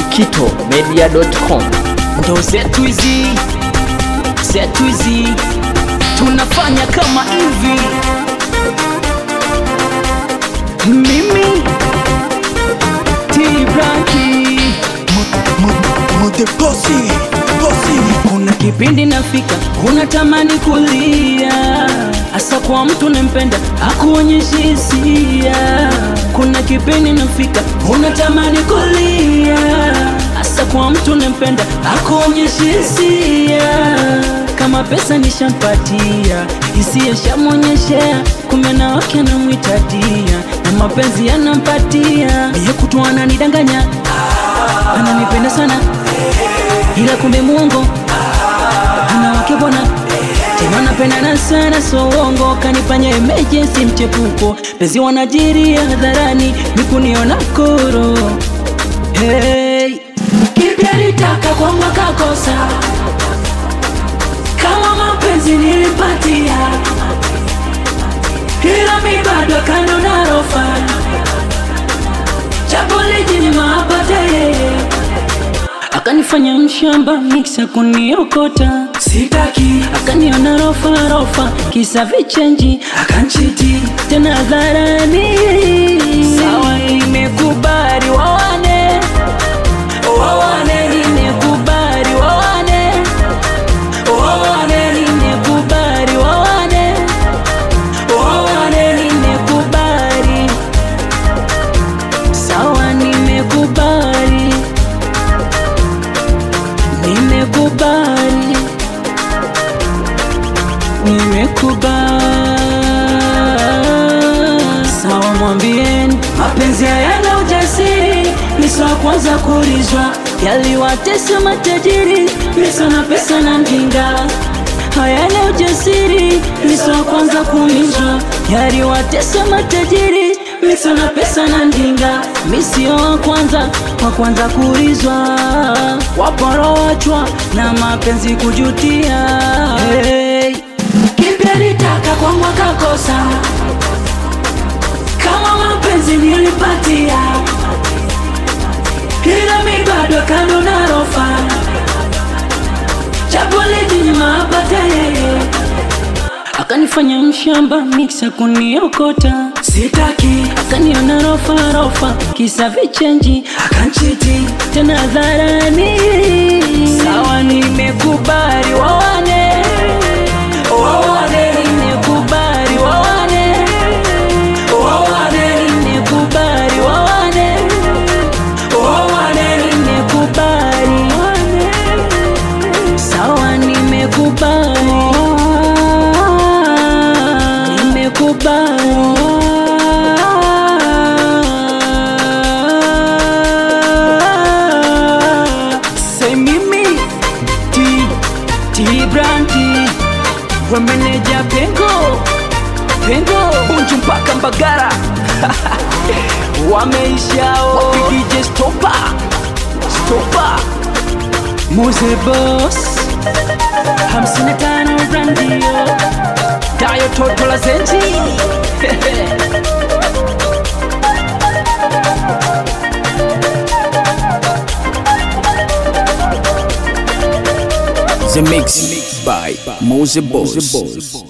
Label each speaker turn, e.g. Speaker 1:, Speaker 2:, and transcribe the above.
Speaker 1: skitomedia.com
Speaker 2: ndo zetu hizi zetu hizi tunafanya kama hivi mimi tibraki
Speaker 3: Mode bossy, bossy.
Speaker 2: kuna kipindi nafika unatamani kulia hasa kwa mtu nampenda akuonyeshi hisia kuna kipindi nafika unatamani kulia hasa kwa mtu nampenda akuonyeshi hisia kama pesa nishampatia hisia shamwonyeshea kumbe na wake anamwitadia na mapenzi yanampatia miye kutu ananidanganya ananipenda sana ila kumbe muongo ana wake bwana tena napendana sana so uongo kanifanya emergency mchepuko penzi wanajiri hadharani mikuniona koro hey. kipya litaka kwangu akakosa kama mapenzi nilipatia ila mi bado kando na rofa chapo lijinyima apate yeye akanifanya mshamba miksa kuniokota sitaki akaniona rofa rofa kisa vichenji akanchiti tena hadharani sawa nimekubali wawane wawane nimekubali wawane wawane nimekubali wawane wawane nimekubali sawa nimekubali nimekubali nimekubali sawa mwambieni mapenzi hayana ujasiri miso wa kwanza kulizwa yaliwatesa matajiri miso na pesa na mjinga hayana ujasiri miso wa kwanza kulizwa yaliwatesa matajiri miso na pesa na ndinga misio wa kwanza wa kwanza kulizwa waporo wachwa na mapenzi kujutia hey. kipya litaka kwangu akakosa kama mapenzi nilipatia ila mi bado kando na rofa chapolijinyima apate yeye akanifanya mshamba miksa kuniokota sitaki akaniona rofa rofa kisa vichenji akanchiti tena hadharani sawa nimekubali wawane wawane nimekubali wawane wawane nimekubali wawane wawane nimekubali sawa nimekubali nimekubali say mimi ti ti brandi wameneja pengo pengo bunju mpaka mbagara wameishao wapigije stopa stopa muze bos hamsini na tano brandio dayo toto la zenji
Speaker 3: The mix by Mose Boss.